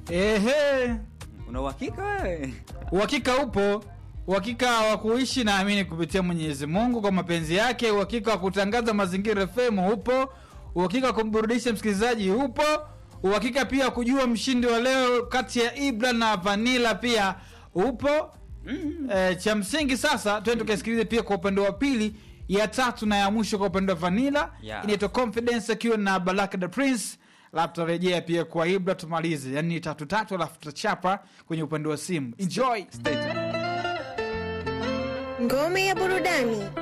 Ehe, Una uhakika wewe? uhakika upo, uhakika wa kuishi naamini kupitia Mwenyezi Mungu kwa mapenzi yake, uhakika wa kutangaza Mazingira FM upo, uhakika wa kumburudisha msikilizaji upo, uhakika pia wa kujua mshindi wa leo kati ya Ibra na Vanilla pia upo. Eh, cha msingi sasa twende tukasikilize pia kwa upande wa pili ya tatu na ya mwisho kwa upande wa Vanilla Yeah. inaitwa Confidence akiwa na Baraka the Prince alafu tutarejea pia kwa Ibra tumalize, yani ni tatu tatu, alafu tutachapa kwenye upande wa simu. Enjoy. Stay tuned. Ngome ya burudani.